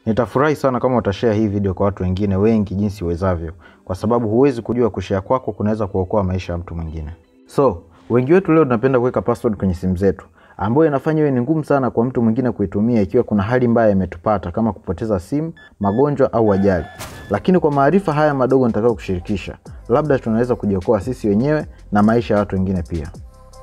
Nitafurahi sana kama utashare hii video kwa watu wengine wengi jinsi uwezavyo, kwa sababu huwezi kujua kushare kwako kunaweza kuokoa maisha ya mtu mwingine. So, wengi wetu leo tunapenda kuweka password kwenye simu zetu, ambayo inafanya iwe ni ngumu sana kwa mtu mwingine kuitumia ikiwa kuna hali mbaya imetupata kama kupoteza simu, magonjwa au ajali. Lakini kwa maarifa haya madogo nitakao kushirikisha, labda tunaweza kujiokoa sisi wenyewe na maisha ya watu wengine pia.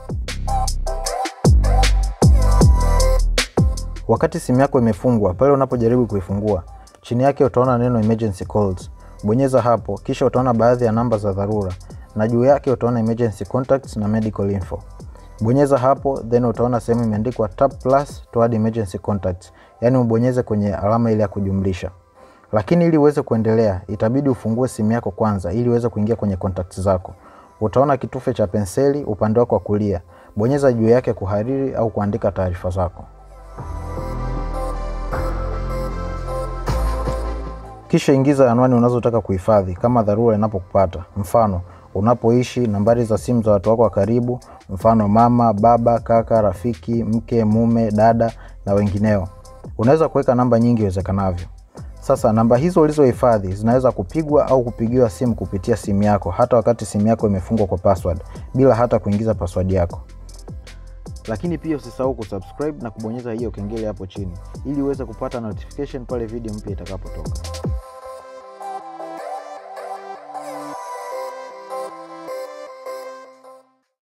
Wakati simu yako imefungwa, pale unapojaribu kuifungua, chini yake utaona neno emergency calls. Bonyeza hapo, kisha utaona baadhi ya namba za dharura na juu yake utaona emergency contacts na medical info. Bonyeza hapo, then utaona sehemu imeandikwa tap plus to add emergency contacts, yaani ubonyeze kwenye alama ile ya kujumlisha. Lakini ili uweze kuendelea, itabidi ufungue simu yako kwanza ili uweze kuingia kwenye contacts zako. Utaona kitufe cha penseli upande wako wa kulia, bonyeza juu yake kuhariri au kuandika taarifa zako. Kisha ingiza anwani unazotaka kuhifadhi kama dharura inapokupata, mfano unapoishi, nambari za simu za watu wako wa karibu, mfano mama, baba, kaka, rafiki, mke, mume, dada na wengineo. Unaweza kuweka namba nyingi iwezekanavyo. Sasa namba hizo ulizohifadhi zinaweza kupigwa au kupigiwa simu kupitia simu yako, hata wakati simu yako imefungwa kwa password, bila hata kuingiza password yako. Lakini pia usisahau kusubscribe na kubonyeza hiyo kengele hapo chini ili uweze kupata notification pale video mpya itakapotoka.